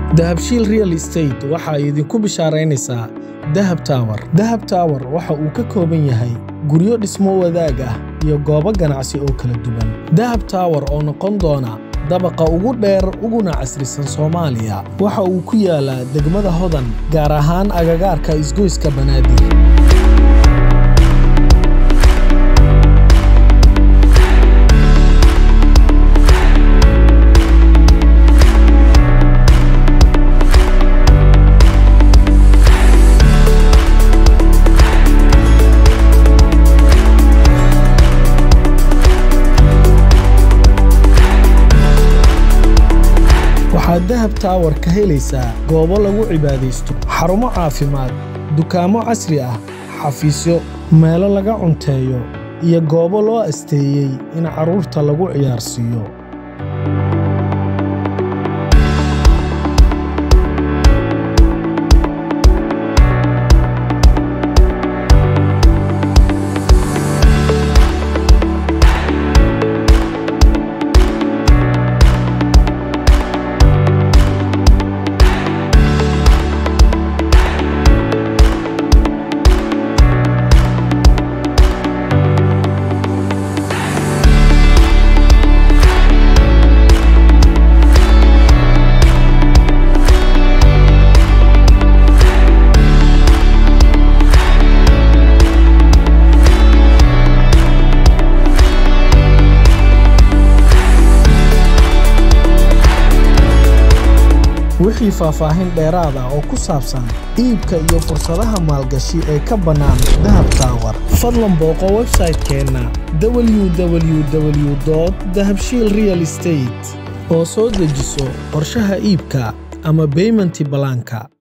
dahabshiil real estate waxa ay idinku bishaaraynaysaa dahab tawar dahab tawar waxa uu ka kooban yahay guryo dhismo wadaag ah iyo goobo ganacsi oo kala duwan dahab tawar oo noqon doona dabaqa ugu dheer uguna casrisan soomaaliya waxa uu ku yaalaa degmada hodan gaar ahaan agagaarka isgoyska banaadir waxaad dahab tawar ka helaysaa goobo lagu cibaadaysto xarumo caafimaad dukaamo casri ah xafiisyo meelo laga cunteeyo iyo goobo loo asteeyey in carruurta lagu ciyaarsiiyo wixii faahfaahin dheeraad ah oo ku saabsan iibka iyo fursadaha maalgashi ee ka bannaan dahab tawar fadlan booqo websaytekeenna www dahabshiil real estate oo soo dejiso qorshaha iibka ama beymanti balaanka